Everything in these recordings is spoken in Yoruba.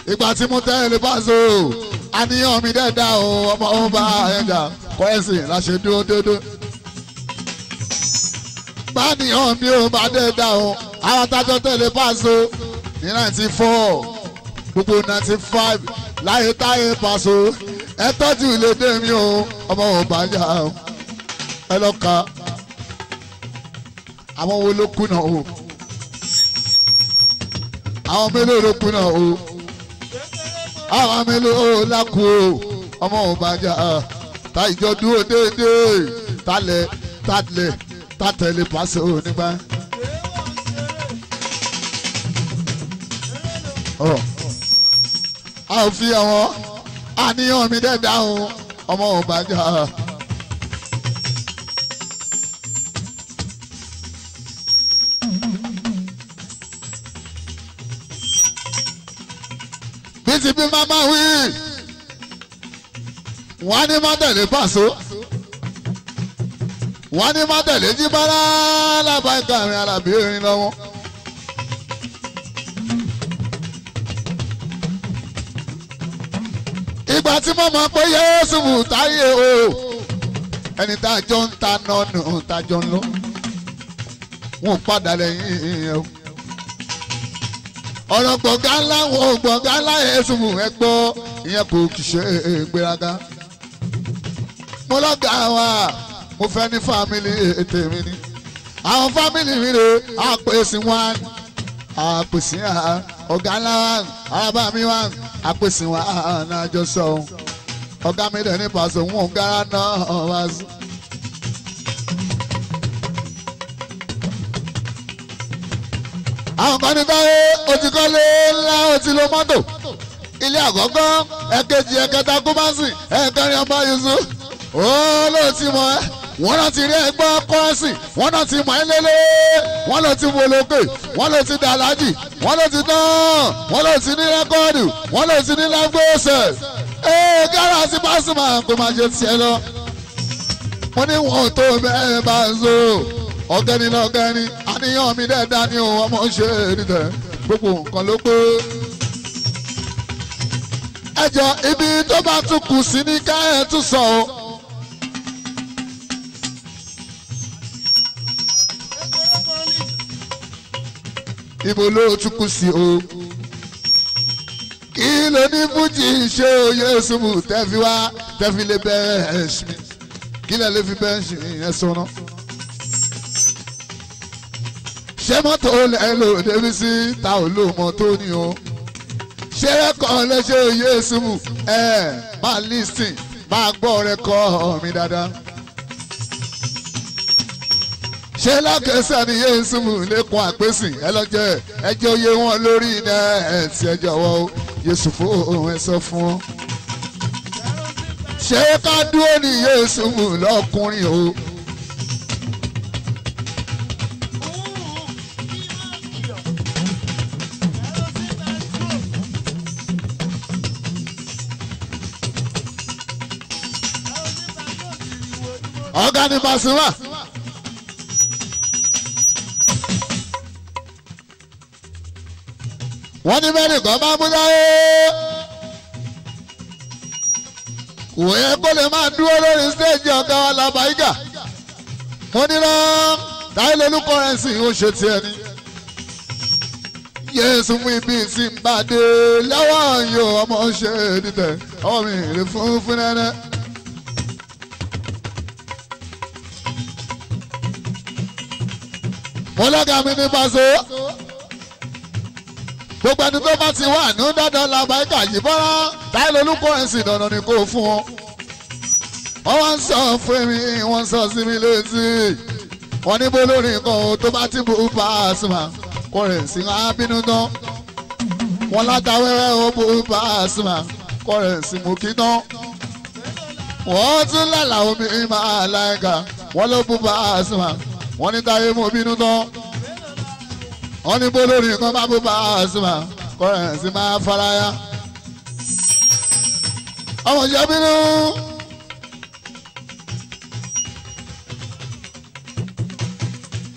ìgbà tí mo tẹ́lẹ̀ Paso àníyàn mi dẹ́ẹ̀dá o ọmọ ọba ẹ̀dá kọ́ ẹ̀sìn láṣẹ dúró dédé. báníyàn mi ò bá dẹ́ẹ̀dá o àwọn atájọ́ tẹ́lẹ̀ Paso ní ninety four gbogbo ninety five láyé táyé Paso ẹ tọ́jú ìlédè mi o ọmọ ọba yá o ẹ lọ ka àwọn wo ló kùnà o àwọn mélòó ló kùnà o àwọn mélòó lákù o ọmọ òbájà ta ìjọ dúró déédéé talẹ̀ talẹ̀ tatẹ̀lé Paso nígbà. a ò fi àwọn àníyàn mi dẹ́ dáhùn ọmọ òbájà. bísí bí mama wí wọ́n ní má tẹ̀lé Paso wọ́n ní má tẹ̀lé jíbára lábàáyíká mi alábí erin lọ́wọ́. ìgbà tí mo mọ̀ pé Yéésù mú táyé o ẹni tá a jọ ń ta nọ́ọ̀nù tá a jọ ń lọ wọn padà lẹ́yìn ìyẹn o ọ̀rọ̀ gbọ̀ngàn ńlá wọn gbọ̀ngàn ńlá Yéésù mú ẹ gbọ́ ìyẹn kò kì í ṣe ìgbéraga mo lọ́gà wa mo fẹ́ ní fámìlì ètè mi ni àwọn fámìlì mi rè àpèsè wọn àpèsè ọ̀gá ńlá wa arábà mi wa àpèsè wọn ànájọ sọ ọ̀gá mi dẹ̀ ní Paso wọn ò gara náà wá sí. àwọn kan ní káwé o ti kọ́lé ńlá o ti lo mọ́tò ilé àkọ́kọ́ ẹ̀kejì ẹ̀kẹta kúmásì ẹ̀kẹrin ọba yusuf ó ló ti mọ ẹ́ wọ́n náà ti rí ẹgbẹ́ kọ́ọ̀sì wọ́n náà ti mọ̀ ẹ́ lélẹ̀ wọ́n ló ti wò lókè wọ́n ló ti dàlájì wọ́n ló ti tán wọ́n ló ti ní rẹ́kọ́ọ̀dù wọ́n ló ti ní lágbóòsẹ̀ ee gára sí Pasuma kó máa ṣe tiẹ̀ lọ. mo ní wọn tó bẹ́ẹ̀ bá ń so ọ̀gẹ́ni lọ́gẹ́ni àníyàn mi dẹ́ dání o ọmọ ṣe é nítẹ̀ gbogbo nǹkan ló pé ẹjọ ibi tó bá tún kù sí ní ká ẹ tún sọ o. ibo ló tún kù sí o. kí ló ní fújì ṣe oyè ṣubú tẹ́fi wá tẹ́fi lè bẹ́ẹ̀ ẹ̀ṣin mi kí lè lè fi bẹ́ẹ̀ ṣe ìyẹn sọ̀nà. ṣé mọ́tò lẹ́ lò débi sí ta ò lò mọ́tò ni o ṣé kan lẹ́sẹ̀ yéésùmù ẹ máa lísìn máa gbọ́ rẹ kọ́ mi dáadáa. ṣé lákẹ́sẹ̀ ni yéésùmù lẹ́kùn àpèsìn ẹ lọ́jọ́ ẹjọ́ yé wọn lórí iná ẹ̀sì ẹ jọ̀wọ́ yéṣù fún òun ẹ sọ fún ọ. ṣé ká dúró ní yéésùmù lọ́kùnrin o. ọ̀gá ni Pasuma. wọ́n ní bẹ́ẹ̀ nìkan bá mú dáyé. kò yẹ kó lè máa dúró lórí stéèjì ọ̀gá wa làbáyígà. mo ní lọ táyé lolú kọrẹ́nsì ó ṣe tiẹ̀ ni. yéésù mú ibi tí ń bá dé lọ́wọ́ yóò ọmọ ṣe nítẹ̀ ọmọ mi rè fún fún nẹ́nẹ́. mo lọ́gà mi ní Paso gbogbo ẹni tó bá ti wà ní dandan làbáyíkà yìí bọ́lá táyé lolúkọ ẹ̀sìn dandan ni kò fún wọn. wọ́n wá ń sọ fún mi wọ́n sọ sí mi létí wọ́n ní bó lórí nǹkan tó bá ti bú Pasuma kò rẹ̀ sí wọn bínú tán wọ́n látàwẹ́rẹ́ ó bú Pasuma kò rẹ̀ sí mú kí tán wọ́n tún lálàá omi máa láìka wọ́n ló bú Pasuma wọ́n ní táyé mú bínú tán wọ́n ní bó lórí nǹkan bá bó Pasuma kọ́rẹ́ǹsì máa faraya. ọmọ ìjọ bínú.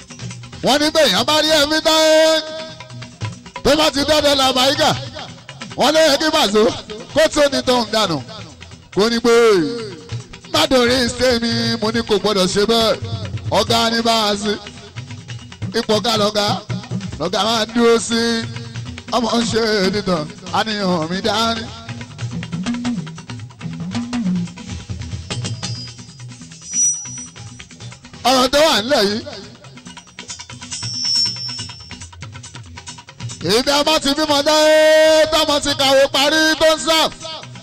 wọ́n ní bẹ́ẹ̀ yẹn bá rí ẹ̀mí táyé tó bá ti dọ́dọ̀ làbáyíkà wọ́n lé kí bàzó kó tó ní tóun dànù kó ní pé mádòrí sẹ́mi mo ní kò gbọ́dọ̀ ṣe bẹ́ẹ̀ ọ̀gá ní bá a sí ipò ọ̀gá lọ́gá lọ́gá máa dúró sí ọmọ ń ṣe nìtàn àníyàn mi dání. ọ̀rọ̀ tó wà nílẹ̀ yìí. ìdá ọmọ ti bímọ dáyé tọmọ ti kàwé parí tó ń sáf.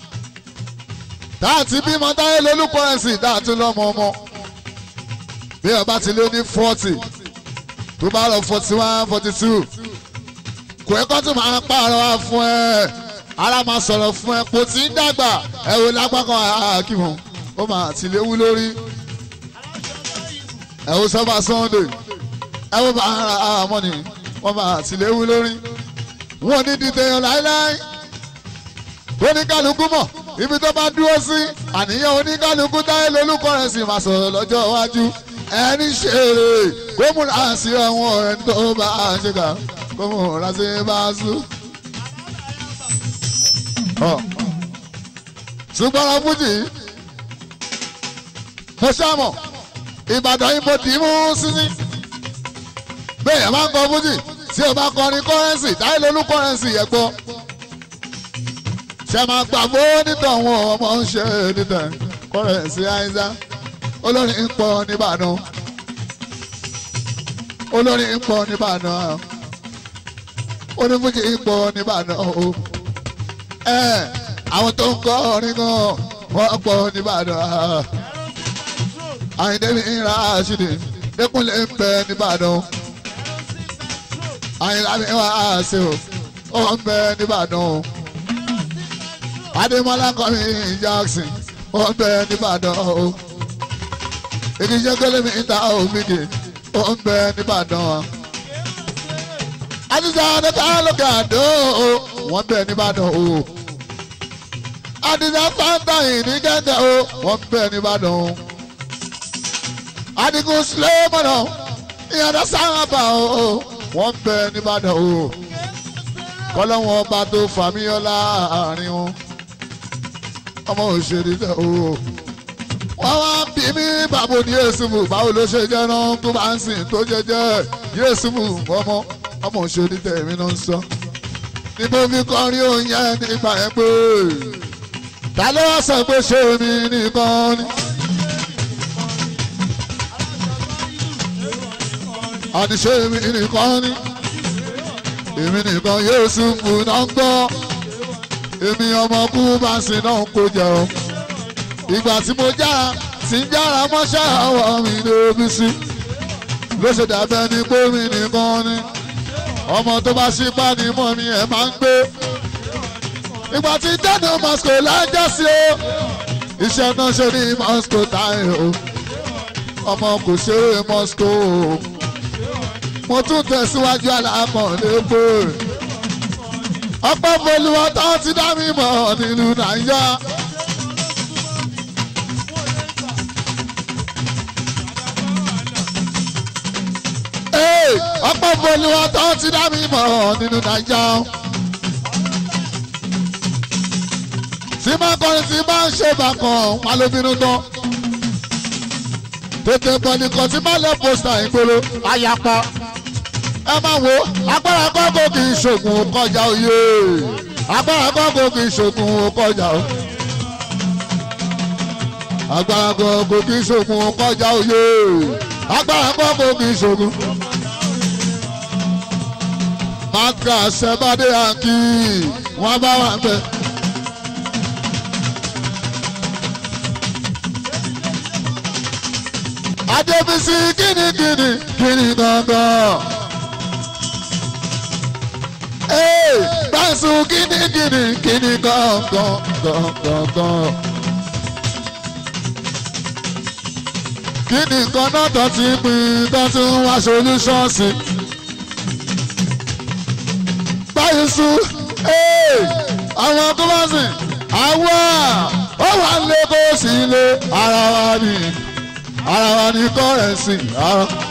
tá a ti bímọ dáyé lólùkọ́ ẹ̀sìn tá a tún lọ́mọ ọmọ. bí ọba ti lé ní forty tó bá lọ forty one forty two kò ẹ́kọ́ tó máa pààrọ̀ wá fún ẹ ara máa sọ̀rọ̀ fún ẹ kò tí ń dàgbà ẹ wò lápákan àkíwọ̀n ó máa ti léwu lórí ẹ wo sọfà sunday ẹ wo bá ara àmọ́ ni wọ́n máa tìléwu lórí wọn ní dìtẹ̀yàn láéláé oníkálukú mọ̀ ibi tó bá dúró sí àníyàn oníkálukú táyé lolúkọ rẹ̀ sì máa sọ̀rọ̀ lọ́jọ́ iwájú ẹni ṣeré kó múra sí ẹ̀wọ̀n ẹni tó bá ṣe kà kó múra sí bá sùn. ṣùgbọ́n ọ̀rọ̀ fújì mo ṣàmọ̀ ìbàdàn yìí mo dì í mú sísí bẹ́ẹ̀ yẹn máa ń kọ fújì tí o bá kọrin kọ́rẹ́nsì táyé lolú kọ́rẹ́nsì yẹn gbọ́ ṣe máa gbà bó nítọ̀hún ọmọ ń ṣe nítẹ̀ kọ́rẹ́nsì àìsà olórin ń pọ̀ nìbàdàn olórin ń pọ̀ nìbàdàn onífújì ń pọ̀ nìbàdàn o ẹ àwọn tó ń kọ́ orin gan wọ́n pọ̀ nìbàdàn àyìndémi ìra àṣìdì lẹ́kùnlé ń bẹ nìbàdàn àyìnlámi wà á ṣe o ó ń bẹ nìbàdàn adémọlá kọrin jackson ó ń bẹ nìbàdàn o ìdíje gbẹlẹmi ìta òmìnir ó ń bẹ nìbàdàn àtúnṣe àdókà lókè àdó wọ́n bẹ nìbàdàn o àdìsá fáńtà yìí ní gẹ́gẹ́ o wọ́n bẹ nìbàdàn o adigun sulemana ìyànda sábà o wọ́n bẹ nìbàdàn o kọ́lọ́wọ́n ọba tó fàmíyàn láàrin wọn ọmọ òṣèré tẹ o wọ́n wá bí mi bàbá ní yéésùfù báwo ló ṣe jẹ́ náà tó bá ń sìn tó jẹjẹ yéésùfù ọmọ ọmọ òṣèré tẹ èmi náà ń sọ ní mo fi kọrin oúnjẹ nígbà yẹn pé ta ló wá sọ pé ṣé mi nìkan ni. àníṣe èmi nìkan ni èmi nìkan Yéésùfù náà ń gbọ́ èmi ọmọ kú bá ń sin náà kó jẹ o ìgbà tí mo jára tí ń jára mọ́ṣẹ́ àwọ̀ mi lóbi sí ló ṣe dàbẹ́ ni pé mi nìkan ni ọmọ tó bá ṣípá ni mọ́ mi ẹ̀ máa ń gbé ìgbà tí dáná Moscow lájọ́ sí o iṣẹ́ náà ṣe ní Moscow táyé o ọmọ kò ṣeré Moscow o mo tún tẹ̀síwájú alákọ̀ọ́lé pé ọpẹ́ bolúwa tó ti dá mi mọ̀ nílùú nàìjíríà. ọpẹ́ bolúwa tó ti dá mi mọ̀ nílùú nàìjíríà. tí máa kọrin tí máa ń ṣe bàkan wọn ló bínú tán tètè bọ̀ nìkan tí máa lọ pósítà ìgboro ayapa ẹ máa wo agbára kọ́kọ́ kì í ṣògùn kọjá òye agbára kọ́kọ́ kì í ṣògùn kọjá o agbára kọ́kọ́ kì í ṣògùn kọjá òye agbára kọ́kọ́ kì í ṣògùn. maka sẹ́bàdé àǹkì wọ́n bá wà bẹ́ẹ̀. Adébísí kíni kíni kíni gangan. Ee Gbàsù kíni kíni kíni gangan gangan. Kíni kan náà tó ti pin tó tún wá solúṣọ́ọ̀sì. Gbàsù ee àwọn tó bá sìn àwa ó wà lé kó sí ilé ara wa ni ara wa ni kọ́rẹ́nsì ara.